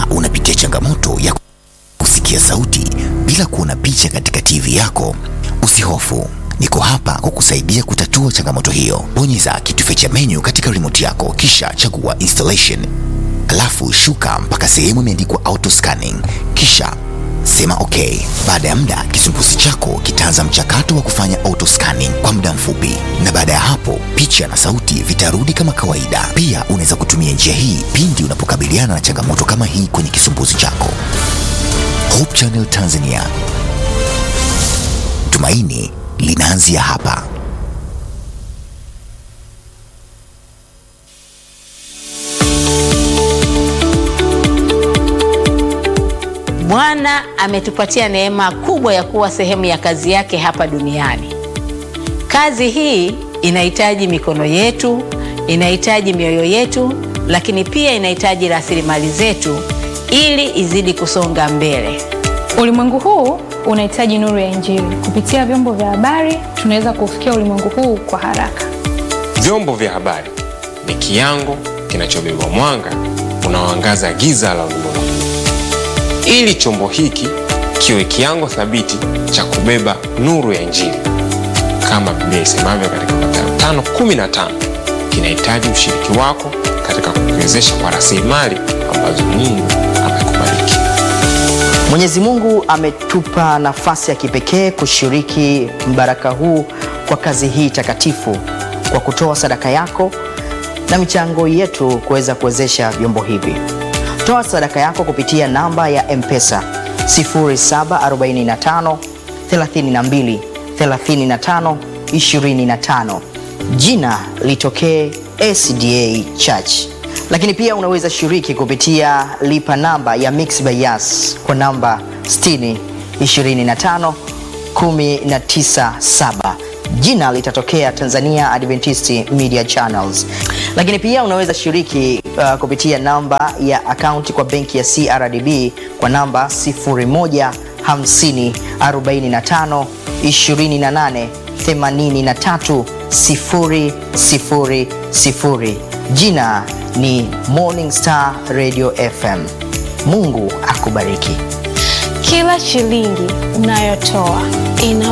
Kama unapitia changamoto ya kusikia sauti bila kuona picha katika TV yako, usihofu. Niko hapa kukusaidia kutatua changamoto hiyo. Bonyeza kitufe cha menu katika remote yako kisha chagua installation. Alafu shuka mpaka sehemu imeandikwa auto scanning kisha sema okay. Baada ya muda kisumbuzi chako kitaanza mchakato wa kufanya auto scanning kwa muda mfupi, na baada ya hapo picha na sauti vitarudi kama kawaida. Pia unaweza kutumia njia hii pindi unapokabiliana na changamoto kama hii kwenye kisumbuzi chako. Hope Channel Tanzania, tumaini linaanzia hapa. Bwana ametupatia neema kubwa ya kuwa sehemu ya kazi yake hapa duniani. Kazi hii inahitaji mikono yetu, inahitaji mioyo yetu, lakini pia inahitaji rasilimali zetu ili izidi kusonga mbele. Ulimwengu huu unahitaji nuru ya Injili. Kupitia vyombo vya habari, tunaweza kufikia ulimwengu huu kwa haraka. Vyombo vya habari ni kiango kinachobeba mwanga unaoangaza giza la ulimwengu ili chombo hiki kiwe kiango thabiti cha kubeba nuru ya Injili kama Biblia isemavyo katika Mathayo 5:15, kinahitaji ushiriki wako katika kukiwezesha kwa rasilimali ambazo Mungu amekubariki. Mwenyezi Mungu ametupa nafasi ya kipekee kushiriki mbaraka huu kwa kazi hii takatifu kwa kutoa sadaka yako na michango yetu kuweza kuwezesha vyombo hivi. Toa sadaka yako kupitia namba ya M-Pesa 0745 32 35 25. Jina litokee SDA Church. Lakini pia unaweza shiriki kupitia lipa namba ya Mixx by Yas kwa namba 60 25 197 jina litatokea Tanzania Adventist Media Channels. Lakini pia unaweza shiriki uh, kupitia namba ya akaunti kwa benki ya CRDB kwa namba 0150 45 28 83 000. Jina ni Morning Star Radio FM. Mungu akubariki. Kila shilingi unayotoa ina